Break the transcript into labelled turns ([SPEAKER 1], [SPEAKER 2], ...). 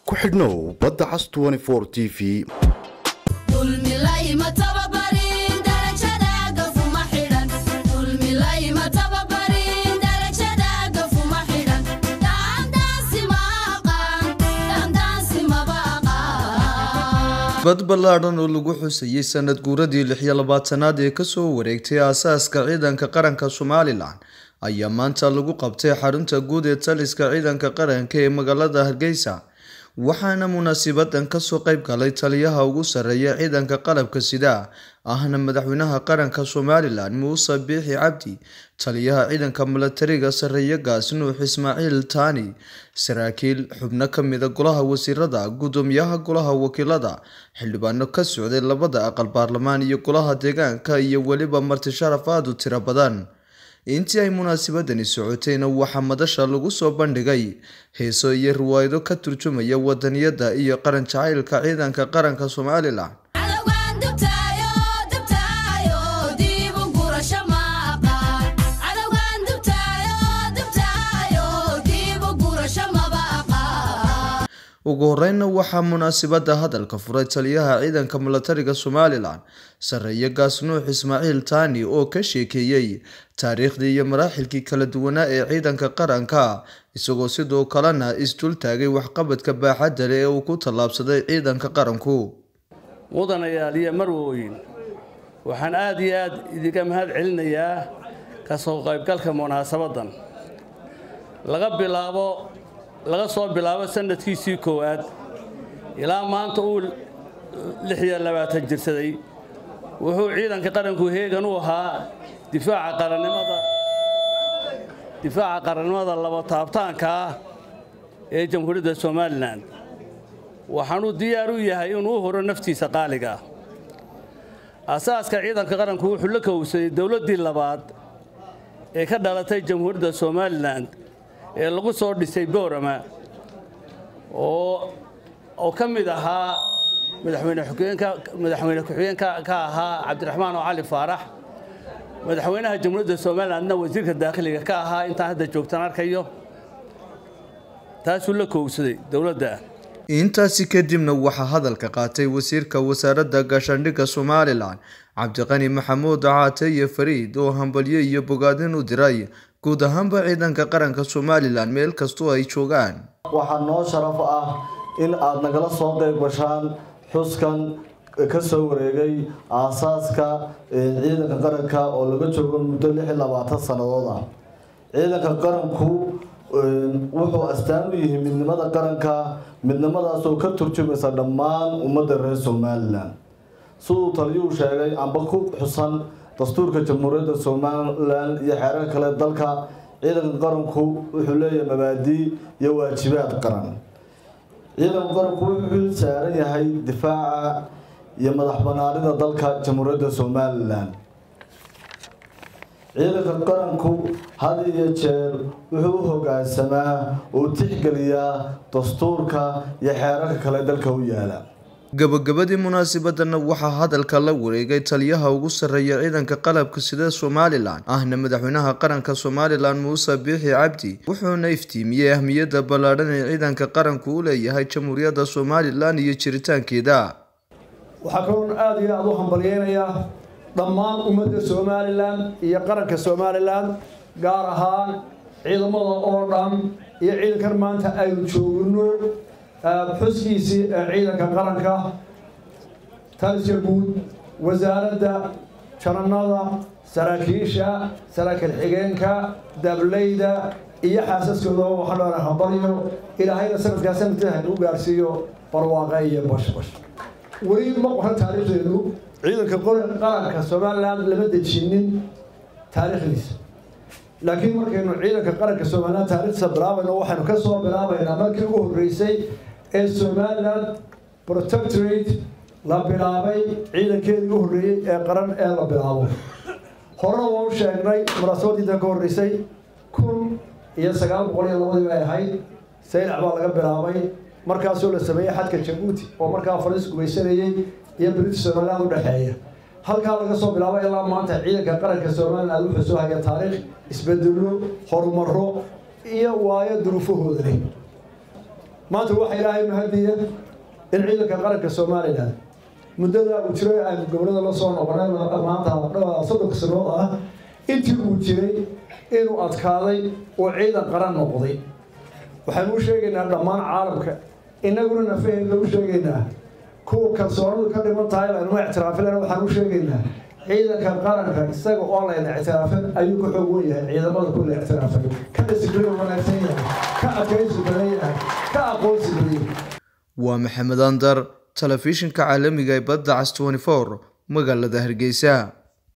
[SPEAKER 1] ku xidhnow badda cas t v
[SPEAKER 2] bad ballaadhan oo lagu xusayey sanad guuradii lix iyo labaatanaad ee kasoo wareegtay aasaaska ciidanka qaranka somalilan ayaa maanta lagu qabtay xarunta guud ee taliska ciidanka qaranka ee magaalada hargeysa waxaana munaasibadan kasoo qeyb galay taliyaha ugu sareeya ciidanka qalabka sida ahna madaxweynaha qaranka somalilan muuse biixi cabdi taliyaha ciidanka milatariga sareeye gaas nuux ismaaciil taani saraakiil xubno kamida golaha wasiirada gudoomiyaha golaha wakiilada xildhibaano ka socday labada aqal baarlamaan iyo golaha deegaanka iyo weliba marti sharaf aada u tiro badan intii ay munaasabadani socotayna waxaa madasha lagu soo bandhigay heeso iyo riwaayado ka turjumaya wadaniyada iyo qaran jacaylka ciidanka qaranka somalilan ugu horeynna waxaa munaasibada hadalka furay taliyaha ciidanka milatariga somalilan sareeye gaas nuux ismaaciil taani oo ka sheekeeyey taariikhdii iyo maraaxilkii kala duwanaa ee ciidanka qaranka isagoo sidoo kalena isdul taagay waxqabadka baaxadda leh ee uu ku tallaabsaday ciidanka qaranku
[SPEAKER 3] mudanayaal iyo marwooyin waxaan aada iyo aada idinka mahad celinayaa kasoo qaybgalka munaasabadan laga bilaabo laga soo bilaabo sanadkiisii koowaad ilaa maanta uu lix iyo labaatan jirsaday wuxuu ciidanka qaranku heegan u ahaa difaaca qarannimada difaaca qarannimada laba taabtaanka ah ee jamhuuriyadda somalilan waxaanuu diyaar u yahay inuu u horo naftiisa qaaliga asaaska ciidanka qaranku wuxuu la kowsaday dowladdii labaad ee ka dhalatay jamhuuriyadda somalilan ee lagu soo dhisay boorama oo ka mid ahaa madaxweyne ku-xigeenka ka ahaa cabdiraxmaan oo cali faarax madaxweynaha jamhuuriyadda somalilandna wasiirka daakhiliga ka ahaa intaan hadda joogtaan arkayo taasuu la kowsaday dowladda
[SPEAKER 2] intaasi kadibna waxaa hadalka qaatay wasiirka wasaaradda gaashaandhigga somalilan cabdiqani maxamuud caate iyo fariid oo hambalyo iyo bogaadin u diray guud ahaanba ciidanka qaranka somalilan meel kastoo ay joogaan
[SPEAKER 4] waxaa noo sharaf ah in aada nagala soo qeyb gashaan xuskan ka soo wareegay aasaaska ciidanka qaranka oo laga joogo muddo lix iyo labaatan sannadood ah ciidanka qaranku wuxuu astaan u yihi midnimada qaranka midnimadaasoo ka turjumaysa dhammaan ummadda reer somalilan siduu taliyuhu sheegay amba ku xusan dastuurka jamhuuriyadda somalilan iyo xeerarka kale dalka ciidanka qaranku wuxuu leeyahay mabaadii iyo waajibaad qaran ciidanka qaranku wuxuu xil saaran yahay difaaca iyo madax banaanida dalka jamhuuriyadda somalilan ciidanka qaranku had iyo jeer wuxuu u hogaansamaa oo tixgeliyaa dastuurka iyo xeerarka kale dalka u yaala
[SPEAKER 2] gabagabadii munaasabadana waxaa hadalka la wareegay taliyaha ugu sarreeya ciidanka qalabka sida somalilan ahna madaxweynaha qaranka somalilan muuse biixi cabdi wuxuuna iftiimiyey ahmiyadda ballaadhan ee ciidanka qaranku u leeyahay jamhuuriyadda somalilan iyo jiritaankeeda
[SPEAKER 5] waxaa kaloon aada iyo aada u hambalyeynayaa dhammaan ummadda somalilan iyo qaranka somalilan gaar ahaan ciidamada oo dhan iyo ciidankan maanta aynu joogno xuskiisii ee ciidanka qaranka taliska guud wasaaradda jananada saraakiisha saraakiil xigeenka dableyda iyo xaasaskooda waxaan leenahay hambalyo ilaahayna sanadkaa sanadkeeda hadduu gaarsiiyo barwaaqe iyo bashbash weli ma qoran taariikhdeedu ciidanka qaranka somalilan lama dejinin taariikhdiisa laakiin markaynu ciidanka qaranka somalilan taariikhdiisa bilaabayno waxaynu ka soo bilaabaynaa markii ugu horreysay ee somalilan protectorate la bilaabay ciidankeedii u horreeyey ee qaran ee la bilaabo horena waa u sheegnay munaasabadiidan ka horreysay kun iyo sagaal boqol iyo labadii bay ahayd saylac baa laga bilaabay markaasoo la sameeyey xadka jabuuti oo markaa fariis gumaysanayey iyo british somaliland u dhexeeya halkaa laga soo bilaabo ilaa maanta ciidanka qaranka somaliland wuxuu soo haya taariikh isbedelo horumaro iyo waayo duruufahooda leh maanta waxaa ilaahay mahadiya in ciidanka qaranka somalilan muddada uu jiray aynu gobolada la soo noqonay maanta soddonka sanood ah intii uu jiray inuu adkaaday oo ciidan qaran noqday waxaanu u sheegaynaa dhammaan caalamka innaguna nafaheena u sheegaynaa kuwa kalsoonidu ka dhiman tahay laynuma ictiraafilana waxaan u sheegaynaa ciidanka qaranka isaga oo layna ictiraafin ayuu ka xoog wen yahay ciidamada ku la ictiraafay ka disibliin wanaagsan yahay ka adkaysi badan yahay ka aqoonsi badan yahay
[SPEAKER 2] waa maxamed andar telefishinka caalamiga ee badda cas 24 magaalada hargeysa